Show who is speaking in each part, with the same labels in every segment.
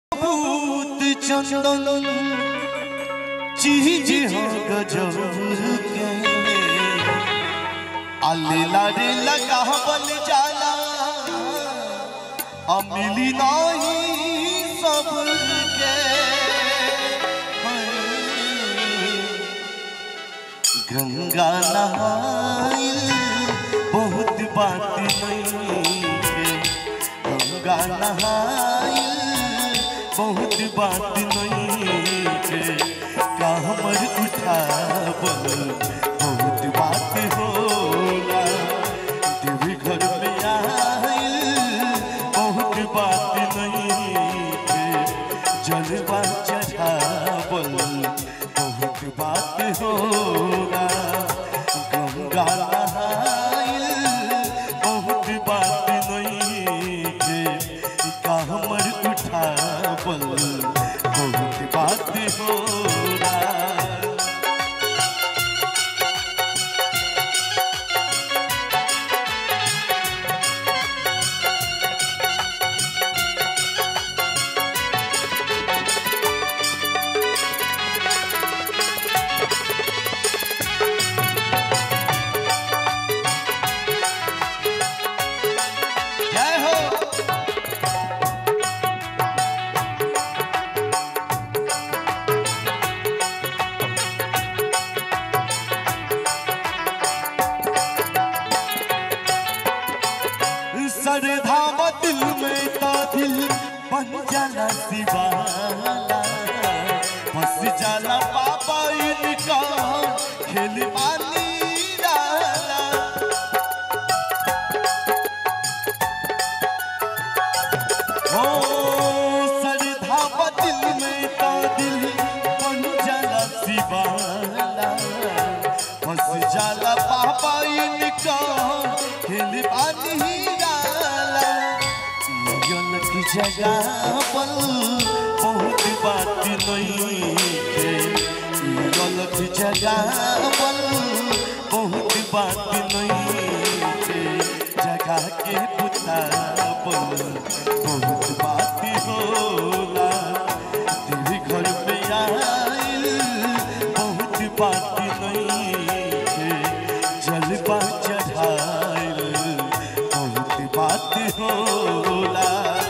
Speaker 1: भूत चंदन चीज हो गजब के अल्ला रे लगा बन जाला अमिली नहीं सबके गंगा नहाइल बहुत बात नहीं है गंगा नहाइल बहुत बात नहीं है का हमर उठावल बहुत बात होला देवी घर में आइल बहुत बात नहीं है जलवा चढ़ावल बहुत बात होला गंगा नहाइल बहुत बात नहीं है का हमर उठावल बहुत बात होला जय हो सरधा दिल में ता दिल बन जाला दीवाना बस जाला पापा इनका खेल पानी डाला ओ सरधा बदिल में ता दिल बन जाला दीवाना बस जाला पापा इनका खेल पानी डाला यन की जगह पर बहुत बात नहीं है यन की जगह पर बहुत बात नहीं है जगह के पुता पर बहुत बात होला तेरे घर में आइल बहुत बात नहीं है जलवा चढ़ाइल बहुत बात होला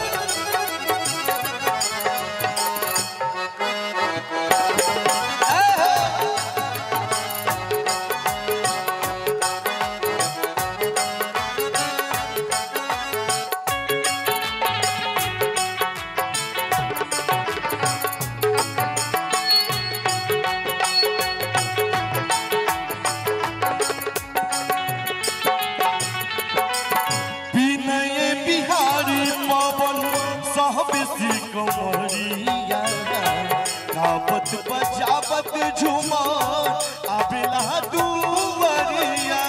Speaker 1: विनय बिहारी पवन सहबेसी कमरिया गावत बजावत झूमर आबेला दुवरिया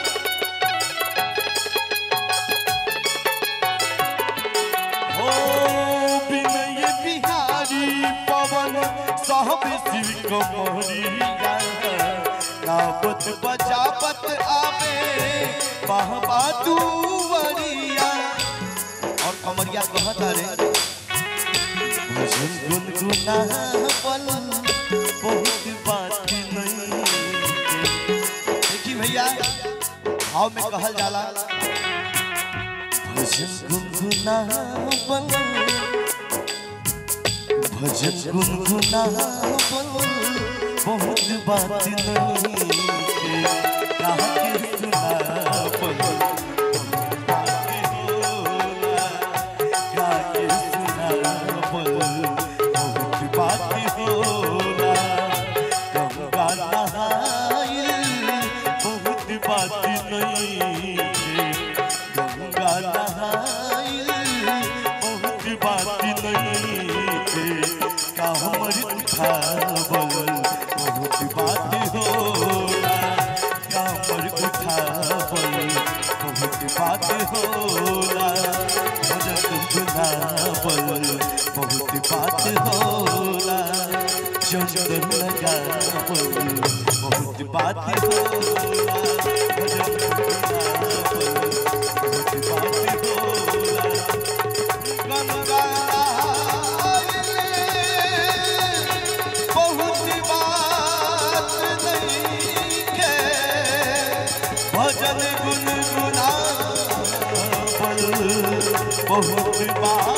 Speaker 1: ओ विनय बिहारी पवन सहबेसी कमरिया गावत बजावत आबे बहबा दुवरिया और कमरिया कहता रे भजन गुनगुनावन बहुत बात नहीं देखी भैया भाव में कहल जाला भजन गुनगुनावन भजन गुनगुनावन बहुत बात नहीं कहा के सुनावन बहुत बात होला कामर उठावल बहुत बात होला भजन गुनावल बहुत बात होला चंदन लगावल बहुत बात होला भजन गुनावल बहुत बात होला गंगा भजन गुनगुनावल बहुत बात